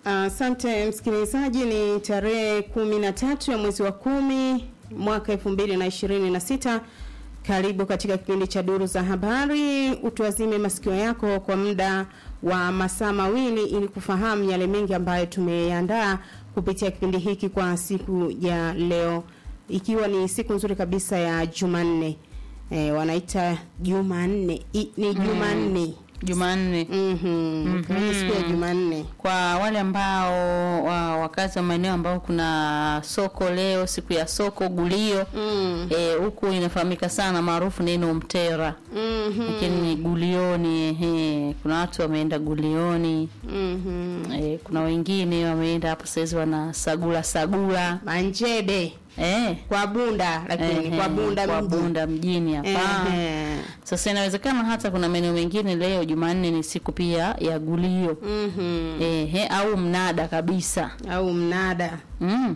Asante msikilizaji, ni tarehe kumi na tatu ya mwezi wa kumi mwaka elfu mbili na ishirini na sita. Karibu katika kipindi cha duru za habari, utuazime masikio yako kwa muda wa masaa mawili ili kufahamu yale mengi ambayo tumeandaa kupitia kipindi hiki kwa siku ya leo, ikiwa ni siku nzuri kabisa ya Jumanne. E, wanaita Jumanne I- ni Jumanne Jumanne. Mhm. Kwa hiyo siku ya Jumanne. Kwa wale ambao wa, wakazi wa maeneo ambao kuna soko leo, siku ya soko gulio Mm. eh, huku inafahamika sana maarufu neno mtera, Mhm. lakini ni gulioni. Ehe, kuna watu wameenda gulioni Mhm. eh, kuna wengine wameenda hapo saizi wana sagula sagula Manjede eh, kwa Bunda lakini ehe, kwa Bunda kwa mji. Bunda mjini hapa. Ehe. Sasa inawezekana hata kuna maeneo mengine leo Jumanne ni siku pia ya gulio Mhm. ehe, au mnada kabisa Au mnada. mm.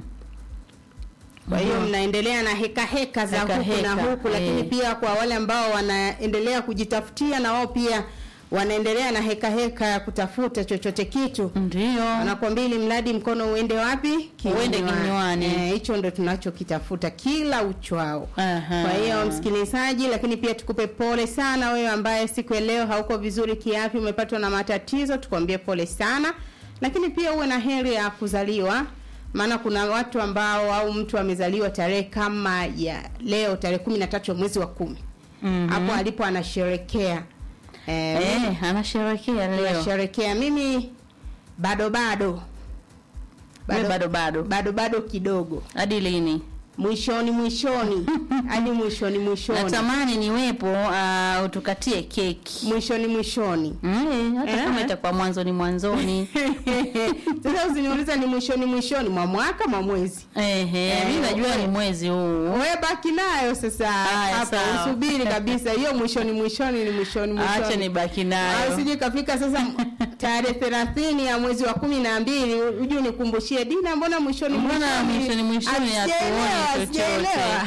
Kwa hiyo mnaendelea na heka heka za Heka huku na heka, huku, lakini eh. pia kwa wale ambao wanaendelea kujitafutia na wao pia wanaendelea na heka heka ya kutafuta chochote kitu. Ndio Wanakwambia ili mradi mkono uende wapi? Uende kinywani. Eh, hicho ndo tunachokitafuta kila uchwao. Aha. Kwa hiyo msikilizaji, lakini pia tukupe pole sana wewe ambaye siku ya leo hauko vizuri kiafya, umepatwa na matatizo, tukwambie pole sana, lakini pia uwe na heri ya kuzaliwa, maana kuna watu ambao au mtu amezaliwa tarehe kama ya leo tarehe kumi na tatu ya mwezi wa kumi Mhm. hapo alipo anasherekea eh, eh, anasherekea leo anasherekea. Mimi bado bado bado bado bado bado bado kidogo, hadi lini? mwishoni mwishoni hadi mwishoni mwishoni Natamani niwepo uh, utukatie keki mwishoni mwishoni mm, hata Eh. kama itakuwa mwanzoni mwanzoni sasa usiniuliza ni mwishoni mwishoni mwa mwaka mwa mwezi Ehe, Eh, mi najua we- ni mwezi huu we baki nayo sasa Haya, hapa sawa. usubiri kabisa hiyo mwishoni mwishoni ni mwishoni acha mwishoni nibaki Ah, nayo usije kafika sasa tarehe thelathini ya mwezi wa kumi na mbili uje unikumbushie Dina, mbona mwishoni Mbona mwishoni mwishoni Hatujaelewa, hatuoni hatujaelewa.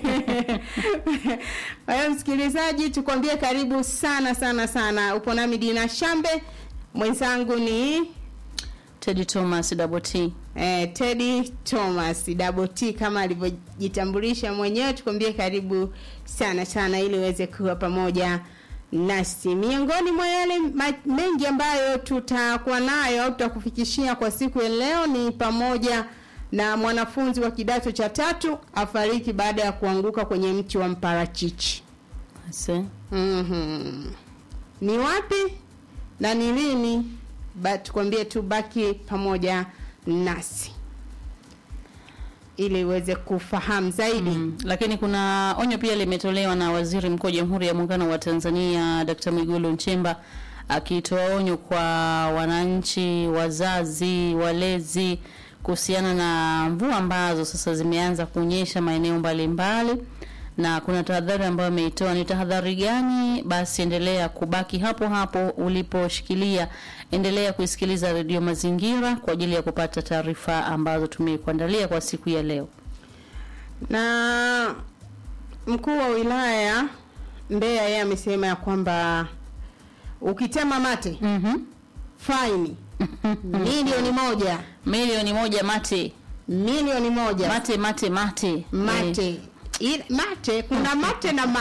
Kwa hiyo msikilizaji, tukwambie karibu sana sana sana. Upo nami Dina Shambe, mwenzangu ni Teddy Thomas Double T eh, Teddy Thomas Double T kama alivyojitambulisha mwenyewe. Tukwambie karibu sana sana, ili uweze kuwa pamoja nasi. Miongoni mwa yale ma- mengi ambayo tutakuwa nayo au tutakufikishia kwa siku ya leo ni pamoja na mwanafunzi wa kidato cha tatu afariki baada ya kuanguka kwenye mti wa mparachichi. Ase. Mhm. Ni wapi na ni lini? Ba, tukwambie tu baki pamoja nasi ili uweze kufahamu zaidi. Mm. Lakini kuna onyo pia limetolewa na Waziri Mkuu wa Jamhuri ya Muungano wa Tanzania Dkt. Mwigulu Nchemba akitoa onyo kwa wananchi, wazazi, walezi kuhusiana na mvua ambazo sasa zimeanza kunyesha maeneo mbalimbali na kuna tahadhari ambayo ameitoa. Ni tahadhari gani? Basi endelea kubaki hapo hapo uliposhikilia, endelea kuisikiliza redio Mazingira kwa ajili ya kupata taarifa ambazo tumekuandalia kwa siku ya leo. Na mkuu wa wilaya Mbeya yeye amesema ya kwamba ukitema mate Mhm. faini milioni moja milioni moja mate milioni moja mate mate mate mate. Ile- mate kuna mate na